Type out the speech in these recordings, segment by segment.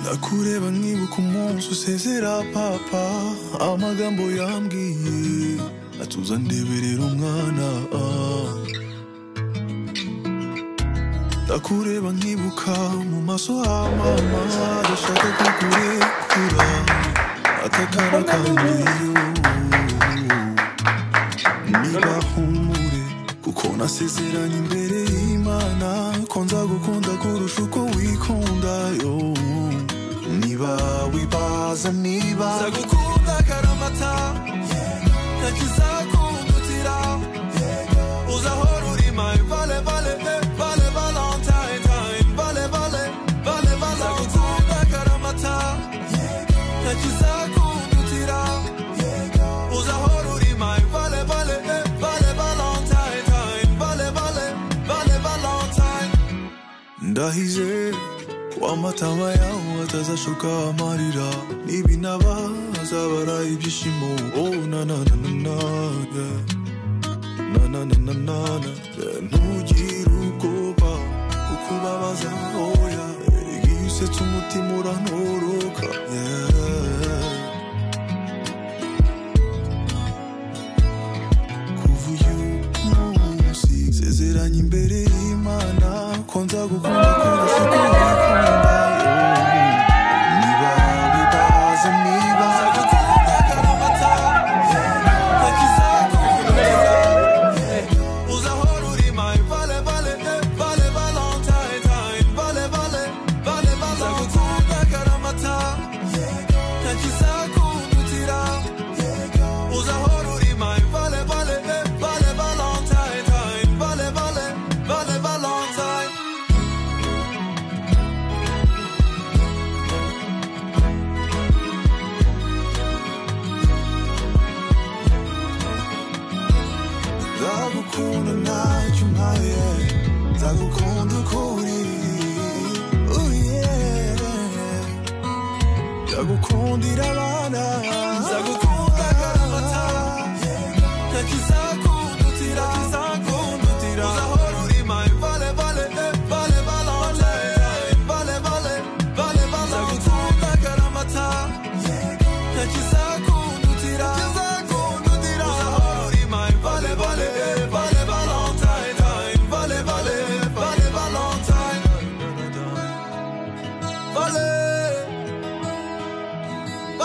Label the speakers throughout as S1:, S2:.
S1: ndakureba nkibuka umunsi usezera papa amagambo yambwiye atuza ndeberera umwana ah. ndakureba nkibuka mu maso ha mama adashaka kukurekura atakara kandi niba humure kuko nasezeranye imbere y'imana ko nzagukunda kurusha uko wikunda yo niba wibaza niba nzagukunda karamata nakizakungutira uzahora uri my vale vale eh, vale valentine time vale vale vale vale nzagukunda karamata nakizakungutira uzahora uri my vale vale eh, vale valentine time vale vale vale valentine ndahize ko amatama yawe atazashoka amarira n'ibinaba azabara ibyishimo oh, na na na na na yeah. na na na na na na yeah. ntugire ubwoba kuko ubabaza oya iyo usetse umutima urantoroka yeah. kuva uyu munsi sezeranye imbere y'imana ko nzagukunda kurusha uko wikunda niba wibaza niba nzagukunda karamata nakizakundira uzahora uri my vale vale eh, vale valentine time vale vale vale vale nzagukunda karamata nakizakundira uzahora uri my vale vale eh, vale valentine time vale vale vale valentine nzagukunda ntacyo umpaye nzagukunda uko uri Oh yeah. ndagukundira abana nzagukunda karamata nakizakundutira nakizakundutira uzahora uri my vale vale eh, vale valentine vale vale vale vale nzagukunda karamata nakizakundutira nakizakundutira uzahora uri my vale vale eh, vale valentine vale vale vale valentine vale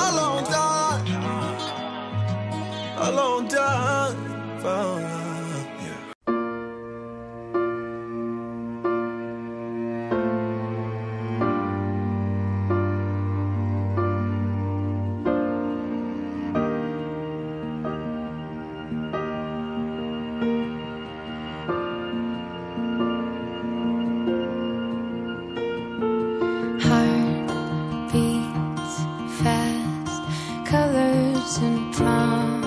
S1: a long time, a long time. Fine. Yeah.
S2: Heart beats fast, colors and promises.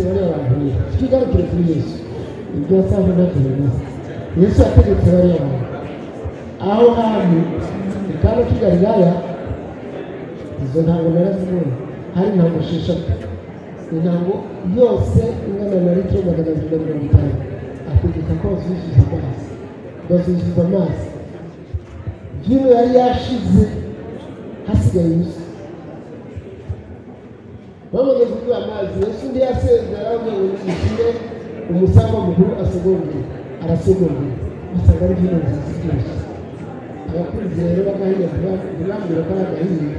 S3: wale waangalie. Tugaruke kuri Yesu. Ibyo twabona tubona. Yesu yategetse bariya bantu. Aho hantu mu kaga k'i Galilaya izo ntango narazibonye hari intango esheshatu intango yose ingana na litiro magana abiri na mirongo itanu ategeka ko bazuzuza amazi bazuzuza amazi vino yari yashize hasigaye ubusa bamaze kuduha amazi yesu undi yasezera avuga ngo nishyure umusaraba mukuru asogongeye arasogongeye usanga ari vino nziza iryoshye abakunzi rero bagahiye ntibambwira ko ari agahiye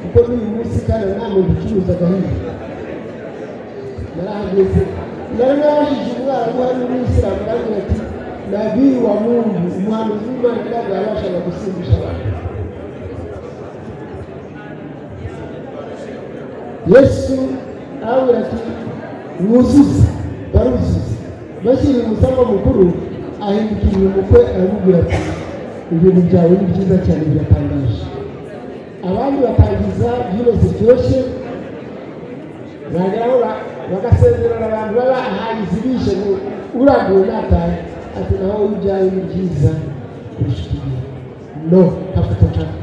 S3: kuko n'uyu munsi kandi nta muntu ucuruza agahiye narahageze nari nabajije umwarabu hari n'umuyisilamu arambwira ati nabii wa mungu umuhanuzi w'imana ntabwo yabashaga gusimbisha abantu yesu arabwira ati wuzuze baruzuze bashyira umusaraba mukuru ahindukira uyu mukwe aramubwira ati ibintu byawe ni byiza cyane biratangaje abandi batangiza vino ziryoshye bageraho bagasezerana abantu baba ahangizi bishe ngo uraguwe natahe ati naho ibyawe ni byiza kurusha ikibiri no hafata nshaka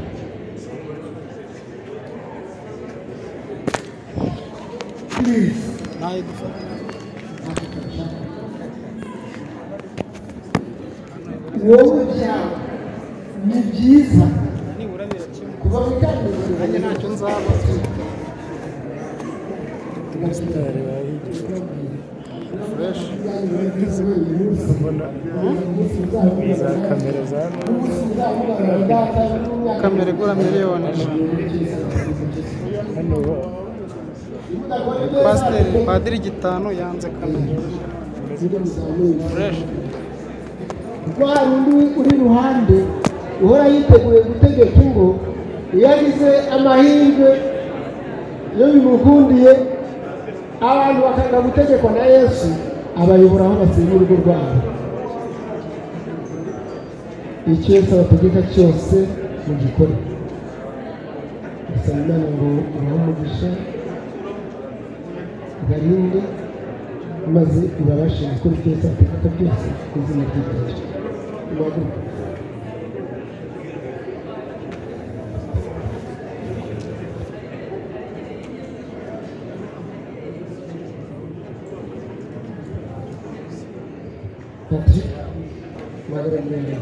S3: Please. Hafata nshaka. wowe byawe ni byiza
S4: nibura birakemura
S3: kuva mu itangira
S4: nanjye ntacyo nzaba fresh
S3: kamera za
S4: kamera igura miliyoni ijana pasiteri padiri gitanu yanze kamera fresh
S3: rwa rundi uri iruhande uhora yiteguye gutegeka ingo iyo agize amahirwe iyo bimukundiye abantu bakanga gutegekwa na yesu abayobora aho basenya urugo rwabo icyo yesu abategeka cyose mu gikora gusaba imana ngo ubahe umugisha ubarinde maze ubabashe gukora ibyo yesu abategeka byose ku izina ry'ibyo ubaguke Patrick Magrambera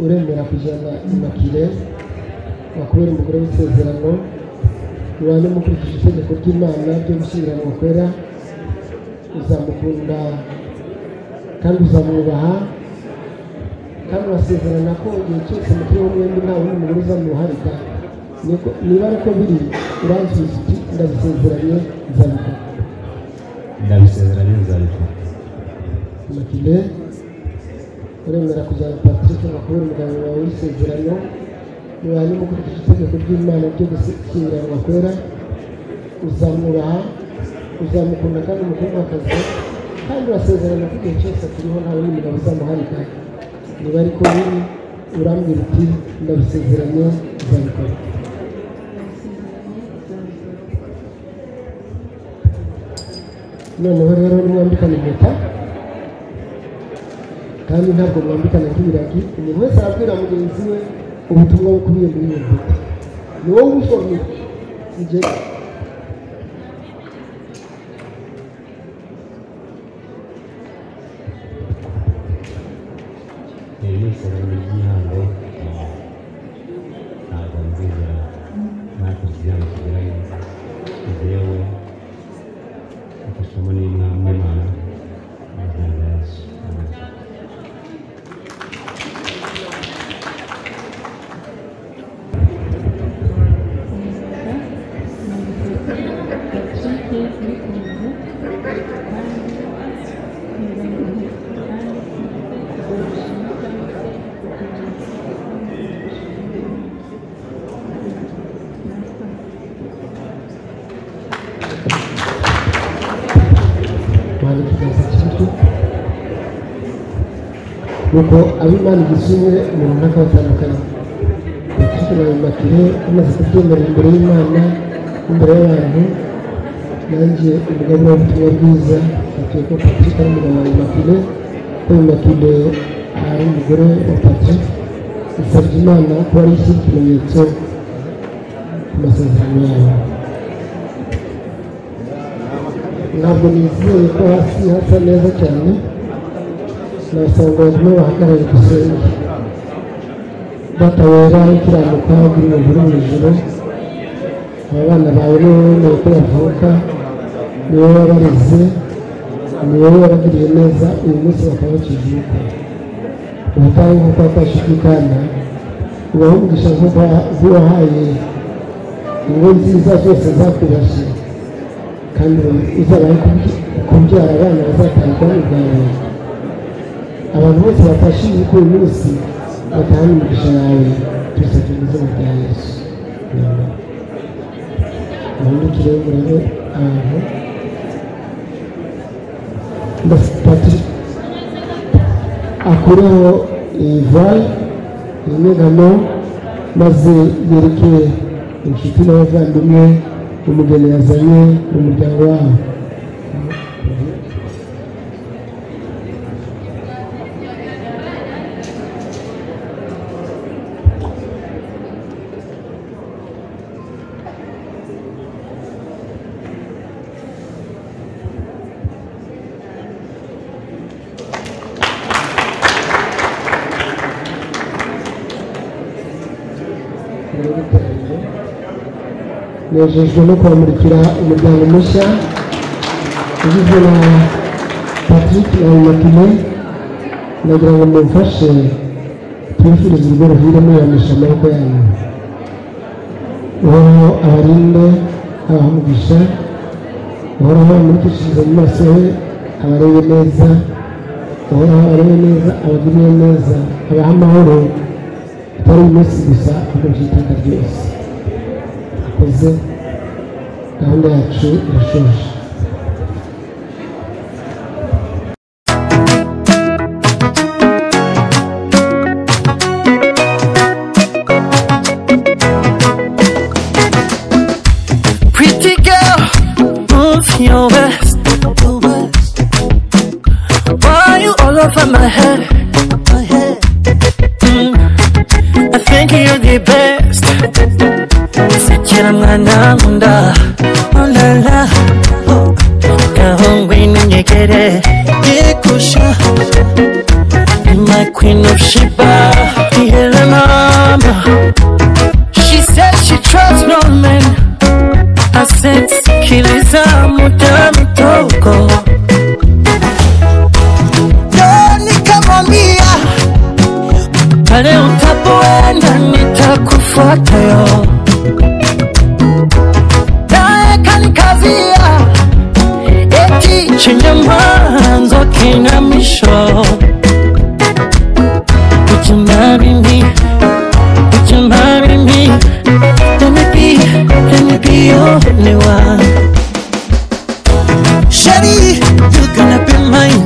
S3: uremera kujyana imakire wakubera umugore w'isezerano mubane mukurikije itegeko ry'imana ryo gushyingirana bakorera uzamukunda kandi uzamwubaha kandi urasezerana ko igihe cyose mukuriho mwembi nta wundi mugore uzamuharika Niko- niba ariko biri uransubiza uti ndabisezeranye nzabikora
S5: ndabisezeranye nzabikora
S3: amakile uremera kujyana patrick makuru umugabo wawe w'isezerano mubanye mukurikije itegeko ry'imana ryo gusinyira bakorera uzamwubaha uzamukunda kandi umukumakazi kandi urasezerana ko igihe cyose akiriho nta wundi mugabo uzamuharika niba ariko biri urambwira uti ndabisezeranye uzabikora noneho rero nimwambikane impeta kandi ntabwo mwambikana nk'ibiragi umuntu wese arabwira mugenzi we ubutumwa bukubiye muri iyo mpeta ni wowe ubusomye igihe
S5: iri ni isezerano ry'ihango ntabwo nzizera ntacyo igihango kigira neza ngewe mfashamo n'inama y'imana mu izina rya yesu amen
S3: twari tugenza kibuto nuko ab'imana igisubiye mu runaka batandukanye bakikira ayo makire bamaze kubyemerera imbere y'imana n'imbere y'abantu nanjye umugabo w'ubutumwa bwiza bakwiye ko patrick ari umugabo wa makine ko makine ari umugore wa patrick usabye imana ko ari ikindi kimenyetso ku masezerano yabo ntabwo nizeye ko hasi hasa neza cyane nasanga bamwe bahagarariye igisenge batabera ikiranuka buri muntu uri mu ijoro aba bana bawe ni wowe wemeye ko bavuka ni wowe wabareze ni wowe wabagiriye neza uyu munsi bakaba bakivuka ubutayu nk'uko watashidikana ubaho umugisha nk'uwahaye ingo nziza zose zakwirashe kandi uzabaye kubyara abana bazatanga ubwawe abantu bose batashimiye ko uyu munsi batahana imigisha yawe twese tumeze mu bya yesu ubundi turebere abantu ndafata akureho ivayi inyegamo maze yereke inshuti n'abavandimwe umugeni yazanye mu muryango wabo nejejwe no kwamurikira umuryango mushya ugizwe na patrick na matine nagira ngo mumfashe twifurize urwo ruhire muyamisha amaboko yanyu uhoraho abarinde abaha umugisha uhoraho amurikishirize mu maso he abarebe neza uhoraho abarebe neza abagirire neza abaha amahoro atari umunsi gusa ahubwo byitanga ryose akoze gahunda yacu irashoje
S6: Pretty girl, move your best. Why you all over my head? Mm, I think you're the best. Sigira mwana nkunda, oh la la. Kahungu ninyegere, yegusha. You're my queen of Sheba, the Helena. She said she trusts no man. asesikiliza muda mdogo ndo nikamwambia pale utapoenda nitakufuata yo naye kanikazia eti chenye mwanzo kina mwisho Would you marry me? Would you marry me? Let me be, let me be your only one. Shawty, you're gonna be mine.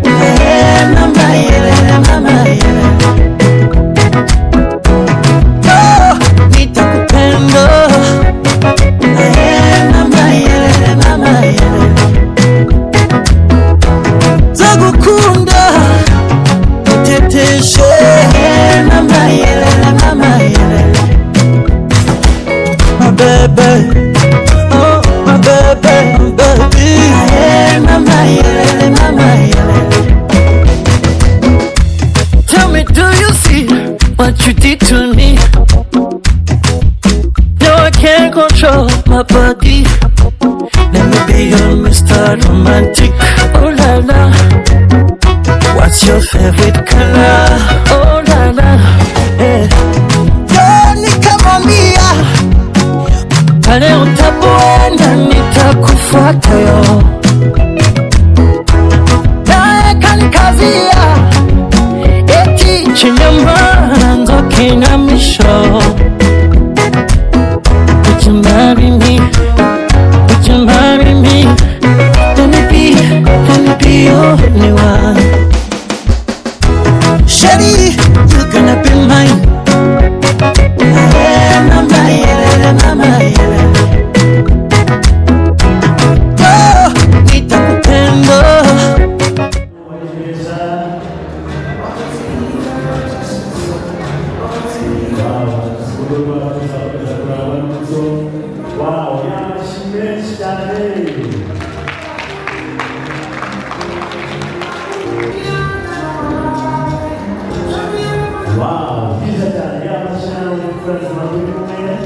S6: Yeah, mama, yeah, mama, yeah. Oh, nitakupenda. Yeah, mama, yeah, mama, yeah. Zakukunda, niteteshe. Yeah, mama, yeah, mama, yeah. my baby. Oh, my baby, my baby. Yeah, mama, yeah, mama, yeah. Tell me, do you see what you did to me? No, I can't control my body. Let me be your Mr. Romantic. Oh la la. What's your favorite color? Oh la la. Yeah. Girl, nikamwambia pale utapoenda nitakufuata yo naye kanikazia eti chenye mwanzo kina mwisho Would you marry me? Would you marry me? Let me be, let me be your only one. Shawty, you're gonna be mine. Yeah, mama, yeah, mama, yeah.
S7: Wow, byiza cyane yaba amashanyarazi ari gukorana amajwi y'umweru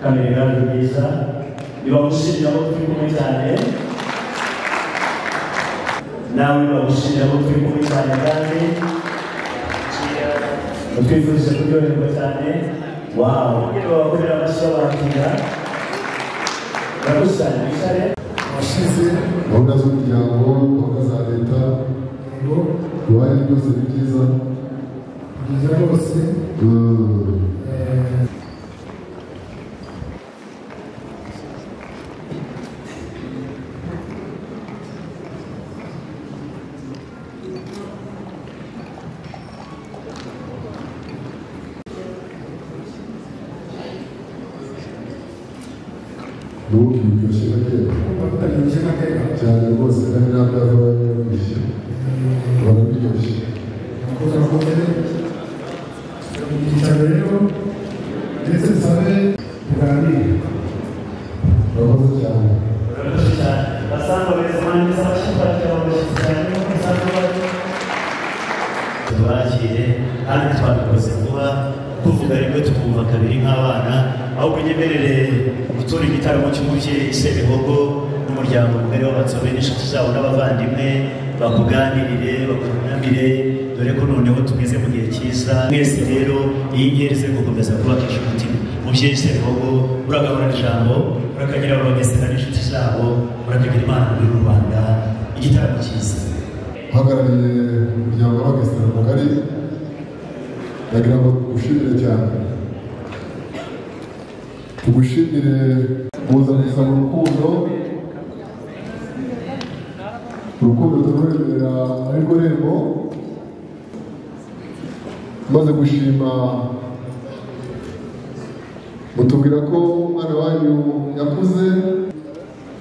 S7: kamera ni byiza nibagushimira abo turi kumwe cyane nawe bagushimira abo turi kumwe cyane kandi batwifuriza kuryoherwa cyane wawu niba bakorera amashyi babakira barakusanya bicare
S8: washize gahunda z'umuryango gahunda za leta ngo uruhare byose ni byiza byiza rwose n'ubu biryoshye na kera cyane rwose kandi ntabwo yava yabishye abantu biryoshye icyaro rero ndetse dusabe tuganire urakoze cyane
S7: barakoze cyane basanga beza mwangiza abashyitsi abashyitsi cyane nkuko usanga bari tubakire kandi twabikoze vuba tuvuga rimwe tukumva kabiri nk'abana ahubwo unyemerere gutura igitaramo cy'umubye sebihogo n'umuryango mugari w'abatsobe n'inshuti zabo n'abavandimwe bakuganirire bakunamire dore ko noneho tugeze mu gihe cyiza mwese rero iyi nkeri ze gukomeza kubakisha umutima mubyeyi sebihogo uragahorana ijambo urakagira abamesera n'inshuti zabo urakagira imana muri rubanda igitaramo cyiza
S8: uhagarariye umuryango w'abagesera mugari ndagira ngo tugushimire cyane tugushimire kuza gusaba urukundo urukundo tururebera muri rwo rembo maze gushima mutubwira ko umwana wanyu yakuze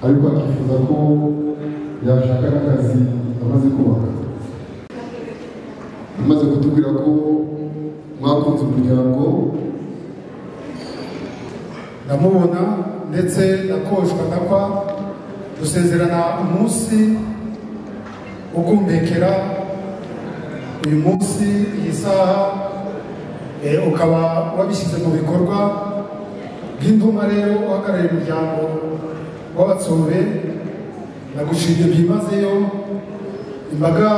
S8: ariko akifuza ko yashaka n'akazi amaze kubaka amaze kutubwira ko mwakunze umuryango ndamubona ndetse ndakoshwa ndakwa dusezerana umunsi wo kumvekera uyu munsi iyi saha eh, ukaba wabishyize mu bikorwa bw'induma rero uhagarariye umuryango w'abatsobe ndagushimye byimazeyo imbaga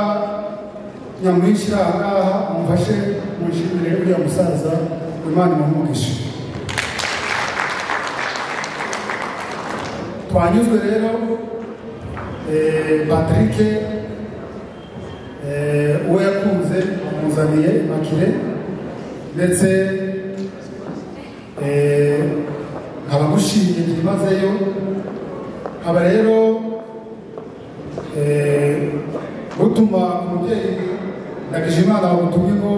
S8: nyamwinshi iri aha ngaha mumfashe munshimire uriya musaza imana imumugishe twanyuzwe rero eh, patrick eh, uwo yakunze amuzaniye makire ndetse eh, nkaba ngushimye byimazeyo nkaba rero eh, gutuma umubyeyi ndagijimana wamutumye ngo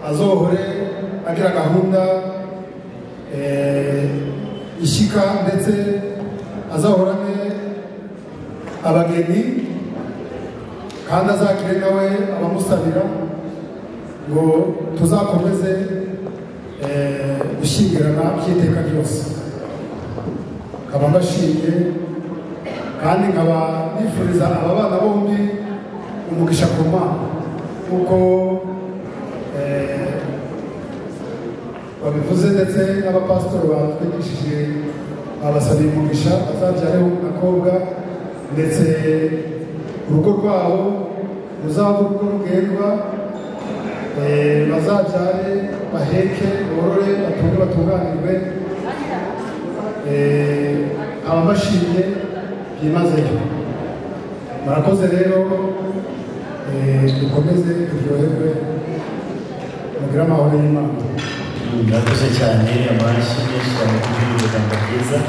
S8: azohore agira gahunda eh, ishyika ndetse azahorane abageni kandi azakire nawe abamusabira ngo tuzakomeze eh, gushyingirana by'iteka ryose nkaba mbashimiye kandi nkaba nifuriza aba bana bombi umugisha ku mana kuko eh, babivuze ndetse n'abapasitori batwigishije abasabira umugisha azabyareho umukobwa ndetse urugo rwabo ruzaba urugo rugendwa eh, bazabyare baheke borore batunge batunganirwe eh, ababashimye byimazeyo murakoze rero eh, dukomeze turyoherwe mugire amahoro y'imana
S7: murakoze cyane amashyi menshi cyane kuri uyu muryango bwiza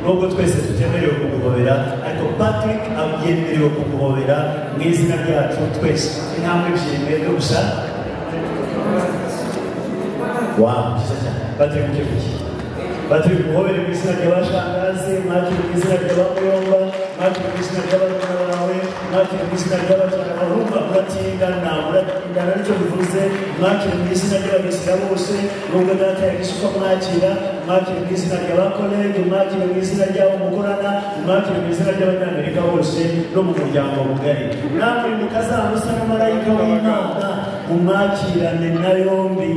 S7: nubwo twese tutemerewe kuguhobera ariko patrick abyemerewe kuguhobera mu izina ryacu twese intambwe ebyiri mwebwe gusa wa byiza cyane patrick uje kuki baturi guhobera mu izina ry'abashangazi mwakire mu izina ry'abamuyomba mwakire mu izina ry'abarumuna bawe mwakire mu izina ry'abatana barumva muratingana muratingana nicyo bivuze mwakire mu izina ry'abamisira bose nubwo data yagisha uko mwakira mwakire mu izina ry'abakolege mwakire mu izina ry'abo mukorana mwakire mu izina ry'abanyamerika bose no mu muryango mugari namwe mukazamusa na marayika w'imana mumwakirane na yombi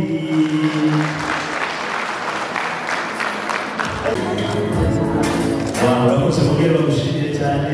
S7: urakoze mubwira bagushimiye cyane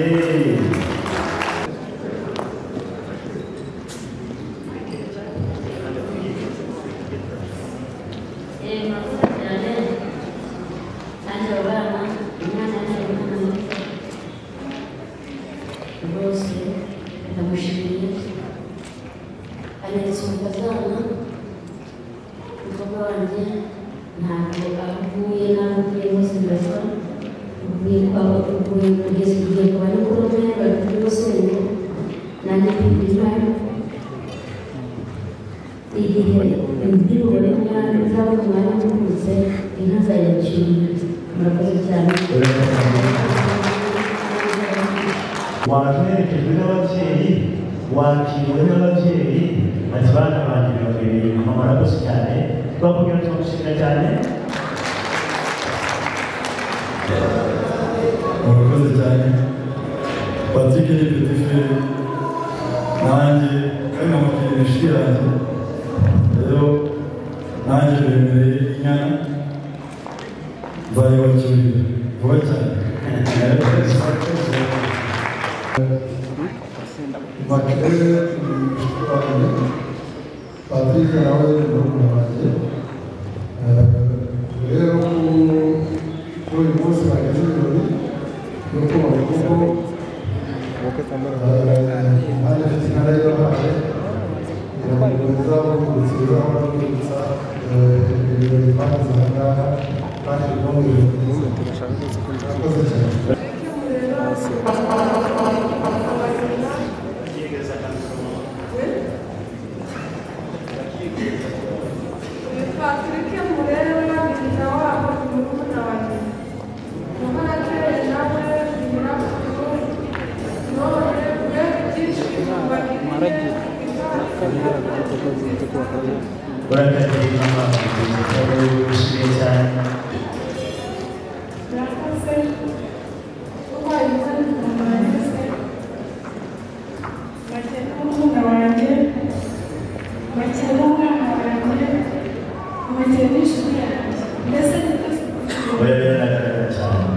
S9: ntabwo ahuye n'abavuye bose ndabona uvuye kwa uvuye kugeza igihe ku banyamaguru bari kuri bose nanjye kwigira igihe imbyino bari kumwana zabo umwanya wavutse inka zayaciye murakoze cyane
S7: waherekejwe n'ababyeyi wakiriwe n'ababyeyi ati bana banjye birabereye mama murakoze cyane twakubwira tumushimira cyane
S3: murakoze cyane patrick ni petife nanjye kandi namubwira inshuti yanjye rero nanjye bemereye inyana nzayibakirira vuba cyane makerere ni inshuti wanjye patrick nawe ni murumuna wanjye rero kuri uyu munsi bageze ibirori nuko bavuga hano ifite intara y'abahaye iramukomeza gukurikira bakurikira ibirori bakoze aha ngaha kandi no mu birori murakoze cyane
S10: Maharage nakamira kutoka kutoka kwa
S7: urakariye mama bishimiye cyane oya biragaragara cyane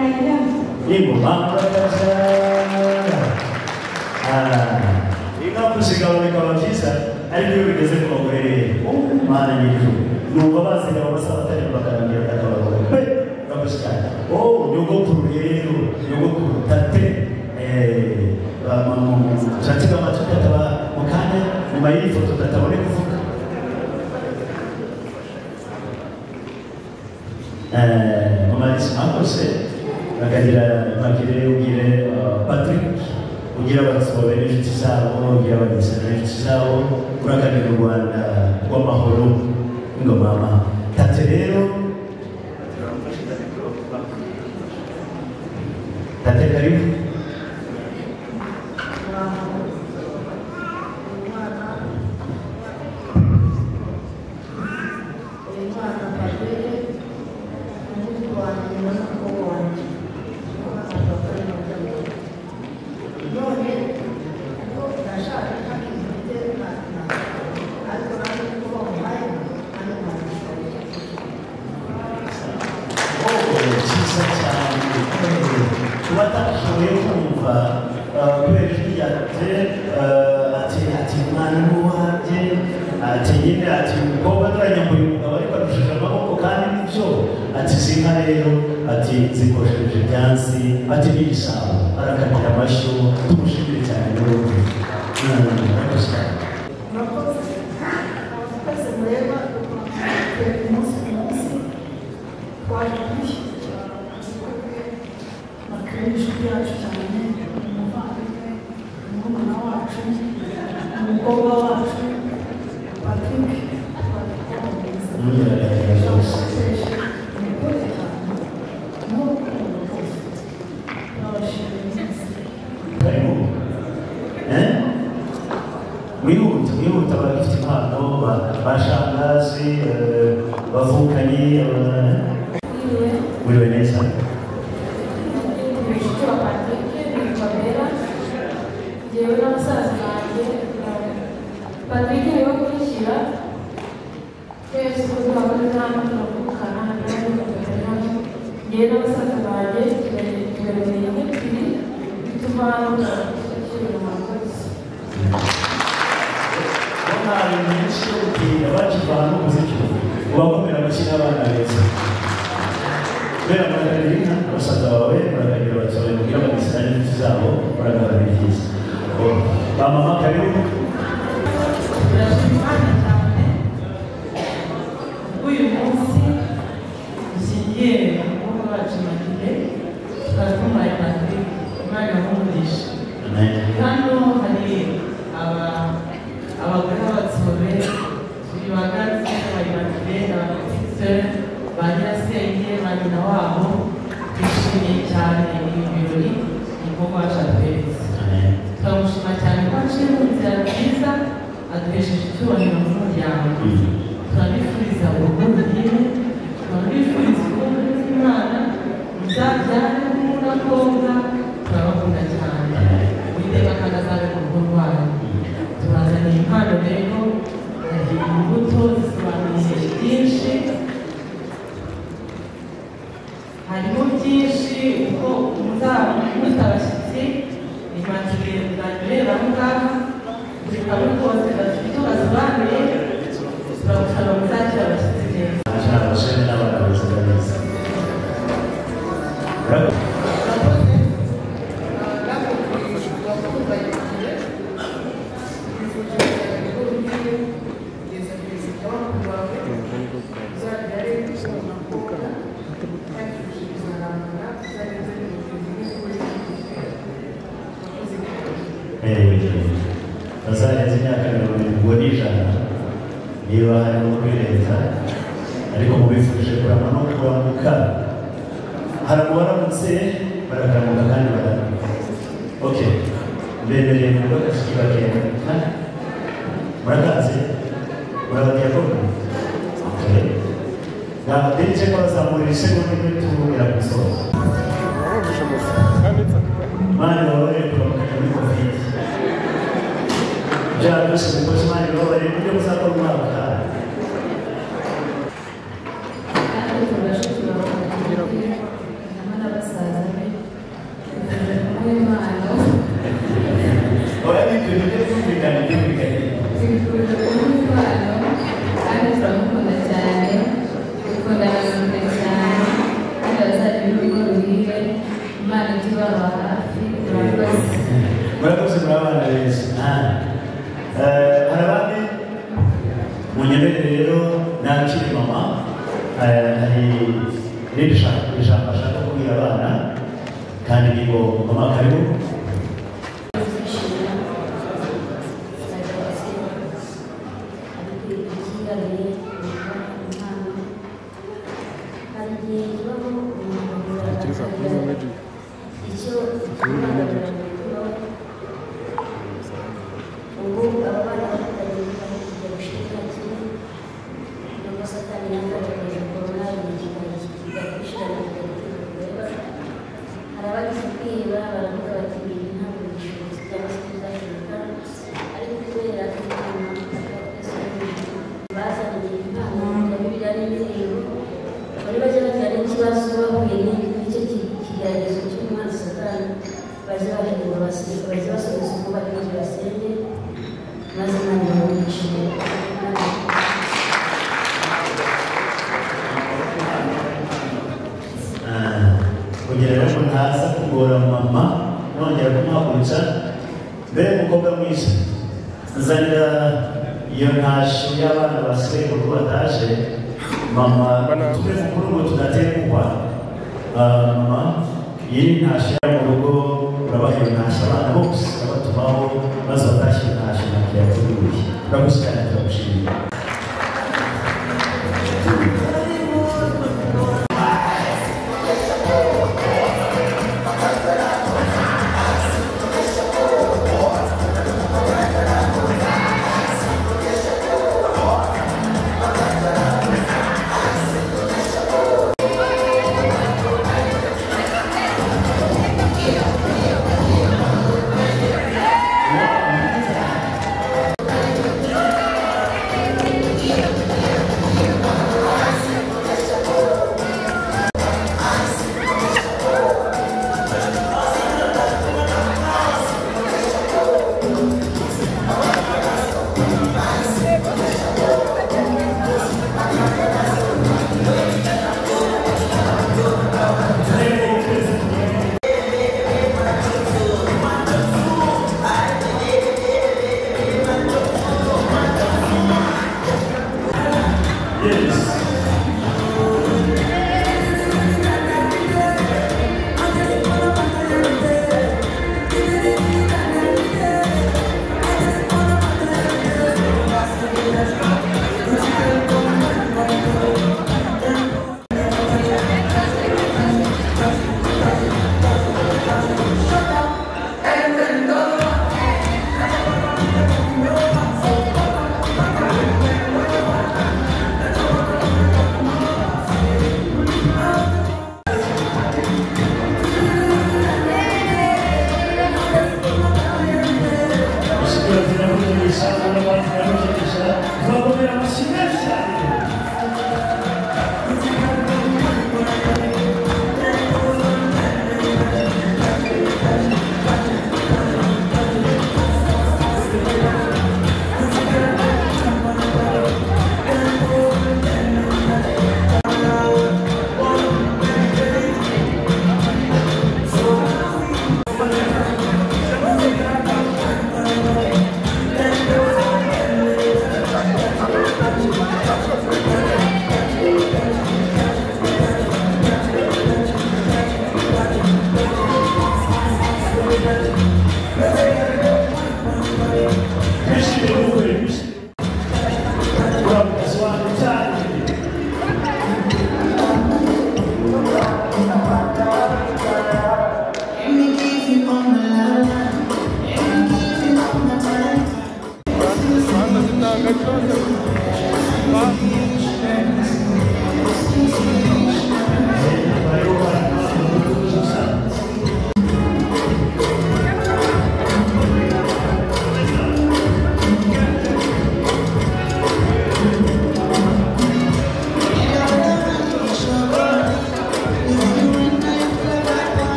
S7: ingoma murakaza inka kuzigaho bikaba byiza ariko iyo bigeze ku bagore mana nyir'ijuru numva bazigaba basa batari bakarambira akabagore pe murakoze cyane o nyogokuru rero nyogokuru tate ushatse amatwi ataba mu kanya nyuma y'iyi foto tatabone kuvuga mumarisi akose bakagira bakire ugire patrick ugira abasabo b'inshuti zabo ugira abagisana b'inshuti zabo urakanira u rwanda rw'amahoro ingomama tate rero tate karibu cyiza cyane kuba atashoboye kumva eh, kubera ijwi ryaje eh, ati ati mwana ni uwanjye ati nyine ati umukobwa turanyambuye umugabo ariko arushije amaboko kandi nibyo ati zinka rero ati zikosheje ibyansi ati ni igisabo arakatira amashyo tumushimire cyane n'ubundi murakoze cyane
S6: umukobwa wacu patrick
S7: n'imyidagaduro yose harimo eh wihuta wihuta abafite impano ba- ba shangazi eh, bavukanye eh, wiriwe neza
S3: yewe n'abasaza banjye patrick niwe kubishyira twese uko twabona inama turavukana ntabwo yewe n'abasaza banjye tugaherereye nk'ebyiri bituma tugashyira mu makosa
S7: hari menshi yo gutinda bakivana umuziki uba wemera gukina abana beza kubera muraganira abasaza bawe muraganira abasaza kugira ngo bagisane n'inshuti zabo muraganira byiza ba mama karibu
S3: turashima imana cyane uyu munsi dukingiye abakobwa bacu magire tukaba tumbaye patrick umwana w'umugisha hano hari aba- abagore b'abatsobe turi bagatse bari bakire abagatise ba nyirasenge ba nyina wabo twishimiye cyane ibi birori umukobwa wacu atweretse turamushima cyane ko aciye mu nzira nziza aduhesheje icyubahiro mu muryango turabifuriza urugo ruhire turabifuriza urugo rw'imana muzabyare umuhungu n'abakobwa turabakunda cyane uwiteka kandi azabe mu rugo rwanyu tubazaniye impano rero hari imbuto zisobanuye byinshi harimo byinshi uko muzamutse abashyitsi imanzire zanyurera aho ngaho buri kamwe kose gafite icyo gasobanuye turagusaba muzakira abashyitsi neza
S7: abasore n'abana beza neza bazarenza imyaka mirongo irindwi n'ijana niba harimo kwirenza ariko mubifurije kurama no kuranguka hari abaramutse barakamuka kandi baramuka ok mbemereye mu rugo gashiki bakenda murakaze murabagiye koko ok nabateretse ko bazamurira isegonda imwe tububwira ku isoza mani babaye kuramukanya muri covid byaba byose umukozi mani babaye kuburyo muzakora umwaka utaha
S3: kandi turashobora kugira ngo hamwe n'abasaza be hamwe n'abana
S7: Ahora mi prioridad es un mecanismo mecanismo.
S3: tubifurije kuba impano kandi turamukunda cyane dukunda abasirikare cyane kandi abazagira urugo ruhire imana ijye ibaba hafi murakoze
S7: Murakoze murabana beza. Eh, hari abandi munyemere rero nakire mama Eh, hari irindi sha- ijambo ashaka kubwira abana kandi ni ngo mama karibu
S9: hari abagize kwiba baravuga bati ibi ntabwo bishoboka cyangwa se bizashoboka ariko kubera ko bazaniye impano bibiliya n'indirimbo bari bajya bajyana n'ikibazo bahuye n'icyo kigeragezo cy'umwana satani baje bahemba abasirika baje basubiza uko bari kugira basenge maze imana ibamuhishije
S7: kugira ngo ntaza kugora mama nongera kumuhagurutsa mbere y'umukobwa mwiza nzanira iyo ntashi y'abana basigaye kuko bataje mama tube mukuru ngo tudatekwa Ah, mama iyi ntashi yo mu rugo urabaha iyo ntashi abana bose urabatumaho maze batashye iyo ntashi ntabwo yakuruye uragusikana turagushimira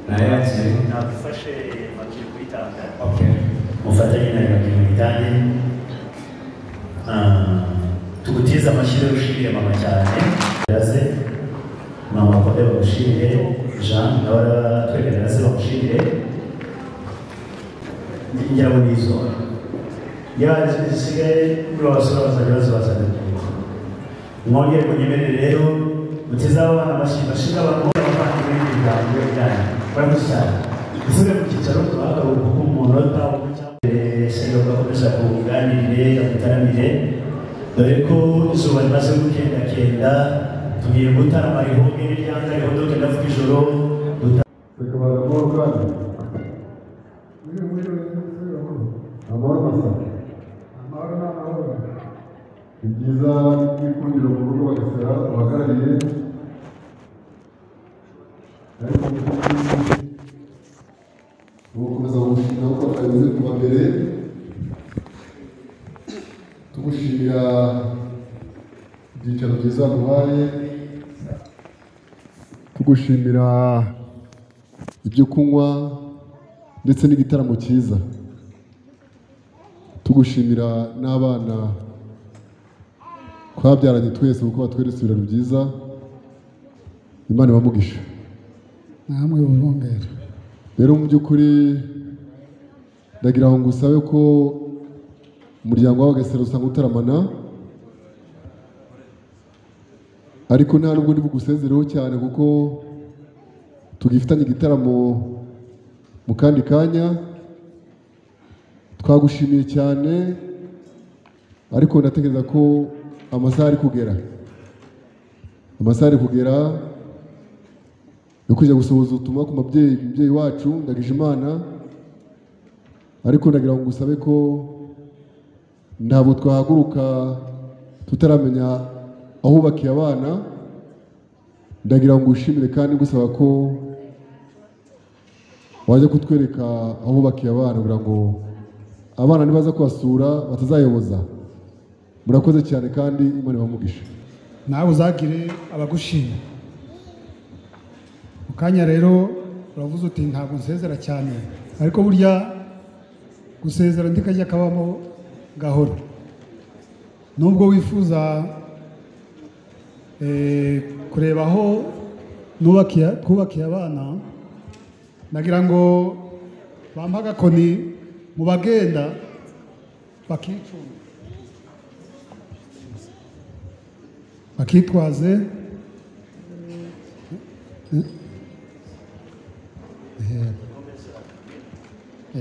S5: nayakire
S7: nagufashe bakiri kuyitanga mufatanye nayo bakiri muyitange Ah, tugutize amashyira ushimire mama cyane yaze mama kode bagushimire jean nawe aratwemerera se bagushimire njyawe n'izo yasigaye muri abasore bazajya bazibazana mwongere munyemerere rero mutize abo bana bashimira bashinga abakobwa bavandimwe n'imiryango yanyu baramuzi cyane isubiye mu cyicaro tuhagaruka ku munota umwe cyangwa sero bakomeza kuganirire mutaramire dore ko izuba rimaze gukendakenda tugiye gutarama rihumbi n'iryanza rihondoke ndavuga ijoro
S11: reka baramore kandi amahoro masa amahoro ni amahoro ni byiza kwikundira mu rugo bagasera uhagarariye ariko mu by'ukuri tumukomeza gushimira ko twagize kuva mbere tumushimira ibyicaro byiza duhaye tugushimira ibyo kunywa ndetse n'igitaramo cyiza tugushimira n'abana twabyaranye twese kuko batweretse ibiraro byiza imana ibamugisha
S3: namwe bubumbera
S11: rero mu by'ukuri ndagira ngo ngusabe ko umuryango w'abagasera usanga utaramana ariko nta nubwo ndibugusezereho cyane kuko tugifitanye igitaramo mu kandi kanya twagushimiye cyane ariko ndatekereza ko amasaha ari kugera amasaha ari kugera yo kujya gusohoza ubutumwa ku mabyeyi umubyeyi wacu ndagije imana ariko ndagira ngo ngusabe ko ntabwo twahaguruka tutaramenya aho ubakiye abana ndagira ngo ngushimire kandi ngusaba ko wajya kutwereka aho ubakiye abana kugira ngo abana nibaza kubasura batazayoboza murakoze cyane kandi imana ibamugisha
S8: nawe uzagire abagushima mu kanya rero uravuze uti ntabwo nsezera cyane ariko burya gusezera ndi kajya kabamo gahoro nubwo wifuza eh, kureba aho nubakiye- twubakiye abana nagira ngo bampe agakoni mu bagenda bakicunga bakitwaze Eh,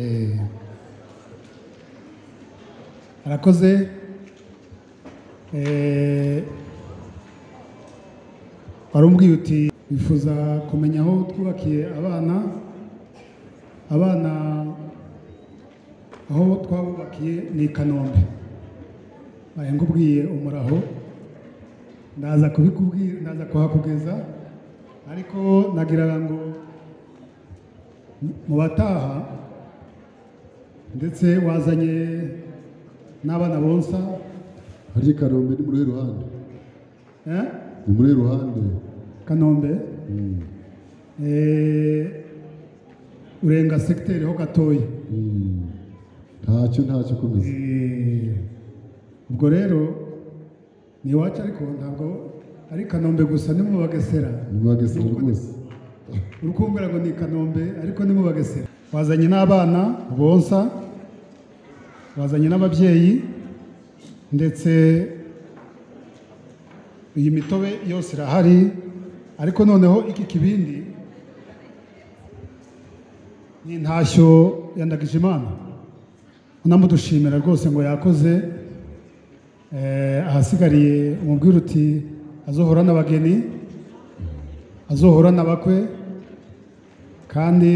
S8: eh, arakoze Eh, wari umbwiye uti bifuza kumenya aho twubakiye abana abana aho twabubakiye ni i kanombe baye ngubwiye umuraho ndaza kubikubwira ndaza kuhakugeza ariko nagira ngo mu bataha ndetse wazanye n'abana bonsa
S11: harya i kanombe ni muri uruhe ruhande
S8: eh?
S11: ni muri uruhe ruhande
S8: kanombe
S11: Mm.
S8: eh, urenga segiteri ho gatoya
S11: ntacyo ntacyo komeza
S8: Eh, ubwo rero ni iwacu ariko ntabwo ari kanombe gusa ni mu bagesera
S11: ni mu Bagesera rwose
S8: uri kumbwira ngo ni i kanombe ariko ni mu bagesera wazanye n'abana bonsa wazanye n'ababyeyi ndetse iyi mitobe yose irahari ariko noneho iki kibindi ni intashyo ya Ndagijimana unamudushimira rwose ngo yakoze Eh, ahasigariye umubwira uti azohora n'abageni azohora n'abakwe kandi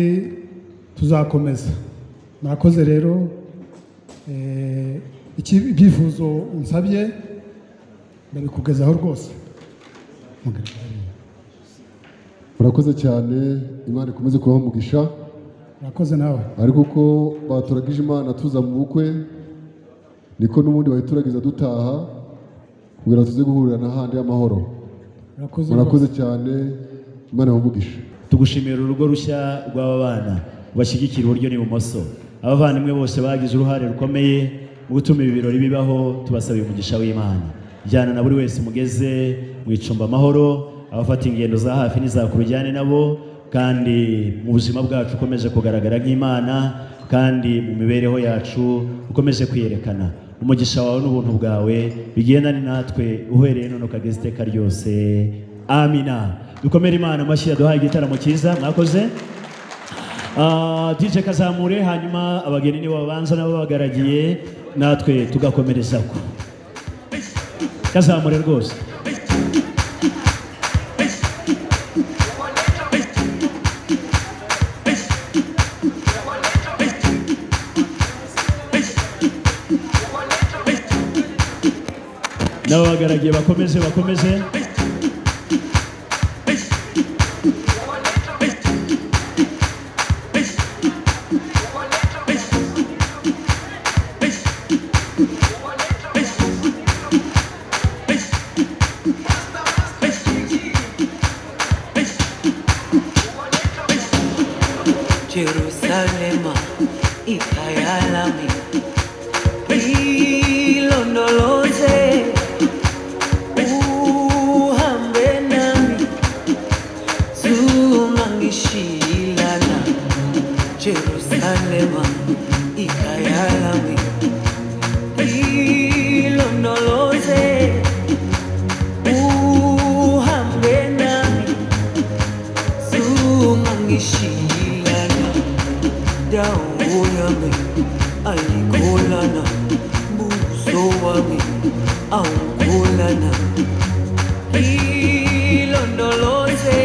S8: tuzakomeza murakoze rero eh, iki- ibyifuzo unsabye ndabikugezaho rwose
S11: murakoze cyane imana ikomeze kubaho umugisha
S8: murakoze nawe
S11: ariko uko baturagije imana tuza mu bukwe niko n'ubundi bayituragiza dutaha kugira ngo tuze guhurira n'ahandi y'amahoro
S8: murakoze
S11: murakoze cyane imana ibahe umugisha
S7: tugushimira urugo rushya rw'aba bana bashyigikira iburyo n'ibumoso abavandimwe bose bagize uruhare rukomeye mu gutuma ibi birori bibaho tubasabira umugisha w'imana jyana na buri wese mugeze mu icumba amahoro abafata ingendo za hafi n'iza kure ujyane nabo kandi mu buzima bwacu ukomeje kugaragara nk'imana kandi mu mibereho yacu ukomeje kwiyerekana umugisha wawe n'ubuntu bwawe bigendane natwe uhereye none ukageza iteka ryose amina dukomere imana amashyi yaduhaye igitaramo cyiza mwakoze Ah, DJ Kazamure hanyuma abageni nibo babanza nabo babagaragiye natwe tugakomereza ko Kazamure rwose n'ababagaragiye bakomeze bakomeze
S12: Jerusalema ikayalami ilondoloze uhambe nami zumangishilana Jerusalema ikayalami ilondoloze uhambe nami zumangishilana dawo yami ayikholana mbuso wami awukholana ilondoloze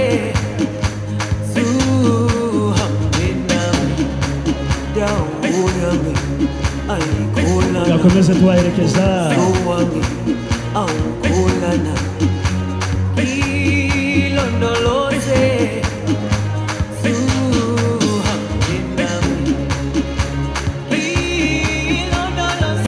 S12: zuhambe nami dawo yami ayikholana
S7: tugakomeze tubaherekeza
S12: mbuso wami awukholana